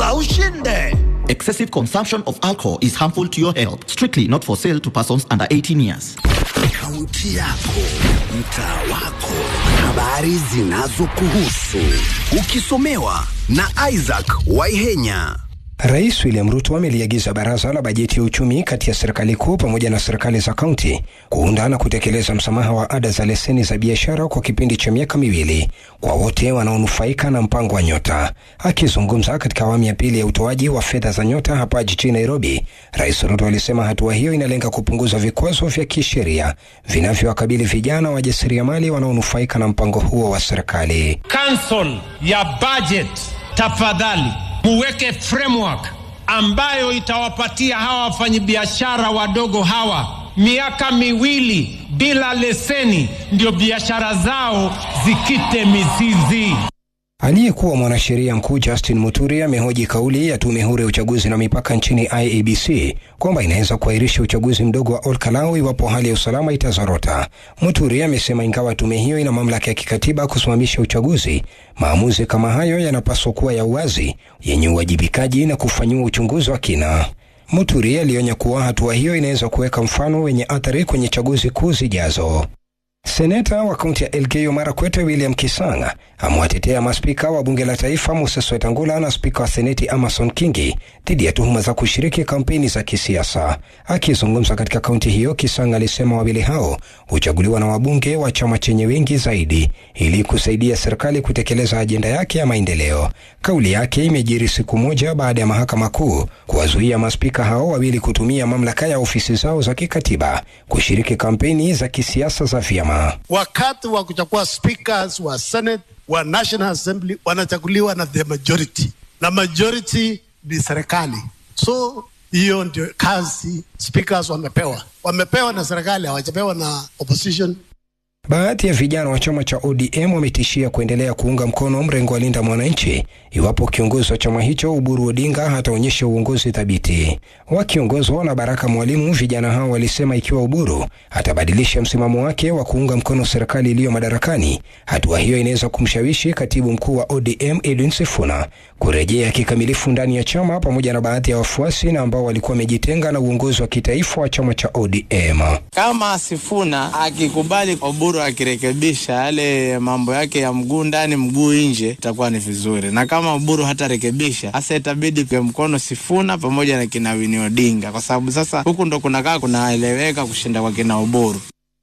na ushinde. Excessive consumption of alcohol is harmful to your health. Strictly not for sale to persons under 18 years. Kaunti yako, mtaa wako, habari zinazokuhusu, ukisomewa na Isaac Waihenya. Rais William Ruto ameliagiza baraza la bajeti ya uchumi kati ya serikali kuu pamoja na serikali za kaunti kuunda na kutekeleza msamaha wa ada za leseni za biashara kwa kipindi cha miaka miwili kwa wote wanaonufaika na mpango wa Nyota. Akizungumza katika awamu ya pili ya utoaji wa fedha za Nyota hapa jijini Nairobi, Rais Ruto alisema hatua hiyo inalenga kupunguza vikwazo vya kisheria vinavyowakabili vijana wajasiriamali wanaonufaika na mpango huo wa serikali. Council ya budget, tafadhali muweke framework ambayo itawapatia hawa wafanyabiashara wadogo hawa miaka miwili bila leseni, ndio biashara zao zikite mizizi. Aliyekuwa mwanasheria mkuu Justin Muturi amehoji kauli ya tume huru ya uchaguzi na mipaka nchini IEBC kwamba inaweza kuahirisha uchaguzi mdogo wa Olkalau iwapo hali ya usalama itazorota. Muturi amesema ingawa tume hiyo ina mamlaka ya kikatiba kusimamisha uchaguzi, maamuzi kama hayo yanapaswa kuwa ya uwazi, yenye uwajibikaji na kufanyiwa uchunguzi wa kina. Muturi alionya kuwa hatua hiyo inaweza kuweka mfano wenye athari kwenye chaguzi kuu zijazo. Seneta wa kaunti ya Elgeyo Marakwet William Kisanga amewatetea maspika wa bunge la taifa Moses Wetangula na spika wa seneti Amason Kingi dhidi ya tuhuma za kushiriki kampeni za kisiasa. Akizungumza katika kaunti hiyo, Kisanga alisema wawili hao huchaguliwa na wabunge wa chama chenye wengi zaidi ili kusaidia serikali kutekeleza ajenda yake ya maendeleo. Kauli yake imejiri siku moja baada ya mahakama kuu kuwazuia maspika hao wawili kutumia mamlaka ya ofisi zao za kikatiba kushiriki kampeni za kisiasa za vyama. wakati wa kuchagua speakers wa senate wa national assembly wanachaguliwa na the majority na majority ni serikali so hiyo ndio kazi speakers wamepewa wamepewa na serikali hawajapewa na opposition Baadhi ya vijana wa chama cha ODM wametishia kuendelea kuunga mkono mrengo wa Linda Mwananchi iwapo kiongozi wa chama hicho Uburu Odinga hataonyesha uongozi thabiti. Wakiongozwa na Baraka Mwalimu, vijana hao walisema ikiwa Uburu atabadilisha msimamo wake wa kuunga mkono serikali iliyo madarakani, hatua hiyo inaweza kumshawishi katibu mkuu wa ODM Edwin Sifuna kurejea kikamilifu ndani ya chama pamoja na baadhi ya wafuasi na ambao walikuwa wamejitenga na uongozi wa kitaifa wa chama cha ODM. Kama Sifuna akikubali Oburu akirekebisha yale mambo yake ya mguu ndani mguu nje, itakuwa ni vizuri, na kama Oburu hatarekebisha, hasa itabidi kwa mkono Sifuna pamoja na kina Winnie Odinga, kwa sababu sasa huku ndo kunakaa kunaeleweka kushinda kwa kina Oburu.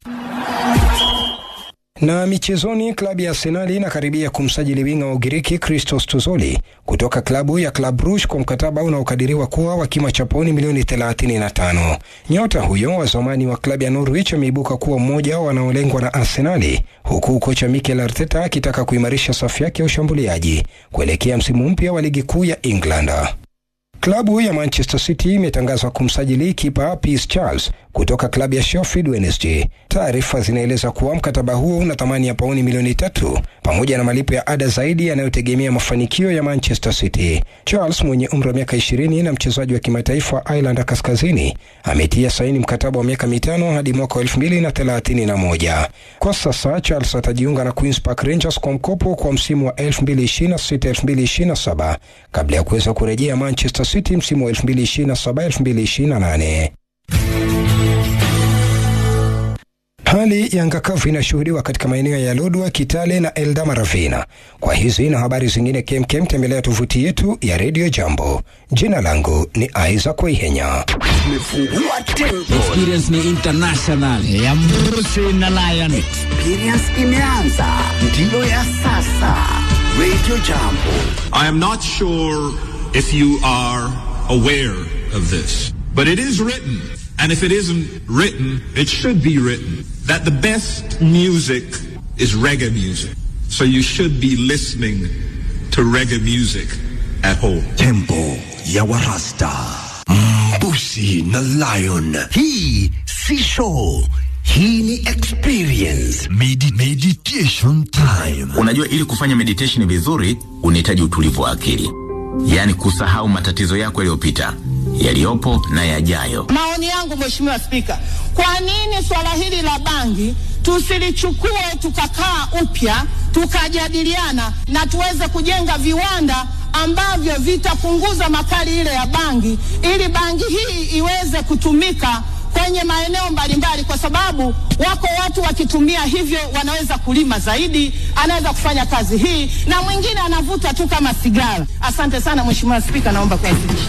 Na michezoni, klabu ya Arsenali inakaribia kumsajili winga wa Ugiriki Christos Tuzoli kutoka klabu ya Club Brugge kwa mkataba unaokadiriwa kuwa wa kima cha pauni milioni 35. Nyota huyo wa zamani wa klabu ya Norwich ameibuka kuwa mmoja wa wanaolengwa na Arsenali, huku kocha Mikel Arteta akitaka kuimarisha safu yake ya ushambuliaji kuelekea msimu mpya wa ligi kuu ya England. Klabu ya Manchester City imetangaza kumsajili kipa Piers Charles kutoka klabu ya Sheffield Wednesday. Taarifa zinaeleza kuwa mkataba huo una thamani ya pauni milioni tatu pamoja na malipo ya ada zaidi yanayotegemea mafanikio ya Manchester City. Charles mwenye umri wa miaka 20 na mchezaji wa kimataifa wa Ireland Kaskazini ametia saini mkataba wa miaka mitano hadi mwaka wa 2031. Kwa sasa Charles atajiunga na Queens Park Rangers kwa mkopo kwa msimu wa 2026-2027 kabla ya kuweza kurejea Manchester City msimu wa 2027-2028. Hali ya anga kavu inashuhudiwa katika maeneo ya Lodwa, Kitale na Eldama Ravina. Kwa hizi na habari zingine kemkem, tembelea tovuti yetu ya Radio Jambo. Jina langu ni Isaac Waihenya. Tumefungua tempo, Experience ni international ya Mrusi na Lion. experience imeanza, ndiyo ya sasa. Radio Jambo, I am not sure if you are aware of this, but it is written, and if it isn't written, it should be written, that the best music is reggae music. So you should be listening to reggae music at home. tempo ya Warasta, Mbusi na Lion. Hii si show, hii ni experience. Medi meditation time. Unajua, ili kufanya meditation vizuri unahitaji utulivu wa akili, yaani kusahau matatizo yako yaliyopita, yaliyopo na yajayo. Maoni yangu Mheshimiwa Spika, kwa nini swala hili la bangi tusilichukue tukakaa upya tukajadiliana na tuweze kujenga viwanda ambavyo vitapunguza makali ile ya bangi, ili bangi hii iweze kutumika kwenye maeneo mbalimbali, kwa sababu wako watu wakitumia hivyo wanaweza kulima zaidi, anaweza kufanya kazi hii, na mwingine anavuta tu kama sigara. Asante sana Mheshimiwa Spika, naomba kuwasilisha.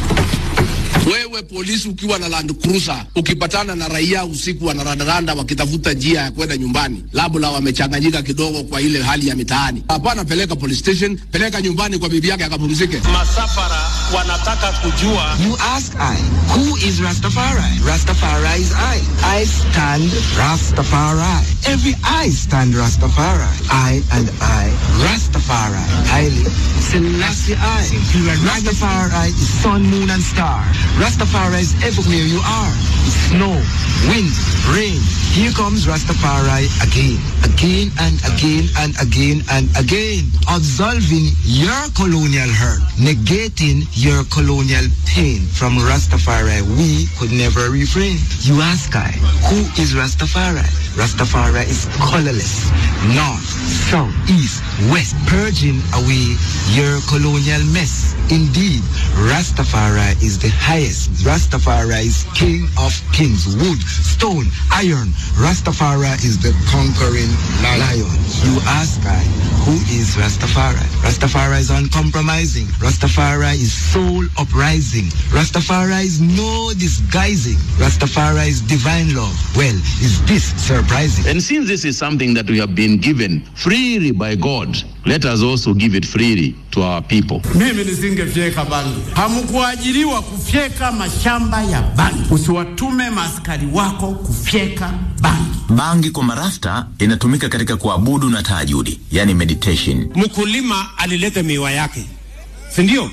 Wewe polisi ukiwa na Land Cruiser ukipatana na raia usiku wanarandaranda wakitafuta njia ya kwenda nyumbani, labda wamechanganyika kidogo kwa ile hali ya mitaani, hapana, peleka police station, peleka nyumbani kwa bibi yake akapumzike. Masafara wanataka kujua. You ask I, who is Rastafari? Rastafari is I. I stand Rastafari. Every I stand Rastafari. I and I, Rastafari. Haile Selassie I. Rastafari is sun, moon and star. Rastafari is everywhere you are. Snow, wind, rain. Here comes Rastafari again, again and again and again and again. Absolving your colonial hurt, negating your colonial pain. From Rastafari, we could never refrain. You ask I, who is Rastafari? Rastafari is colorless, north, south, east, west, purging away your colonial mess. Indeed, Rastafari is the highest. Rastafari is king of kings, wood, stone, iron. Rastafari is the conquering lion. You ask I, who is Rastafari? Rastafari is uncompromising. Rastafari is soul uprising. Rastafari is no disguising. Rastafari is divine love. Well, is this surprising? And since this is something that we have been given freely by God, let us also give it freely to our people. Mimi nisingefyeka bangi. Hamkuajiriwa kufyeka mashamba ya bangi. Usiwatume maaskari wako kufyeka bangi. Bangi kwa marasta inatumika katika kuabudu na tahajudi, yani meditation. Mkulima alileta miwa yake, si ndio?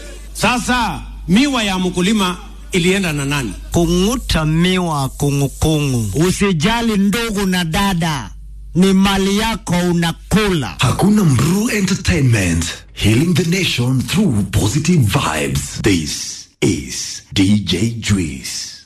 Sasa miwa ya mkulima ilienda na nani? Kung'uta miwa kungukungu. Usijali ndugu na dada, ni mali yako unakula. Hakuna Mru Entertainment, healing the nation through positive vibes. This is DJ Juice.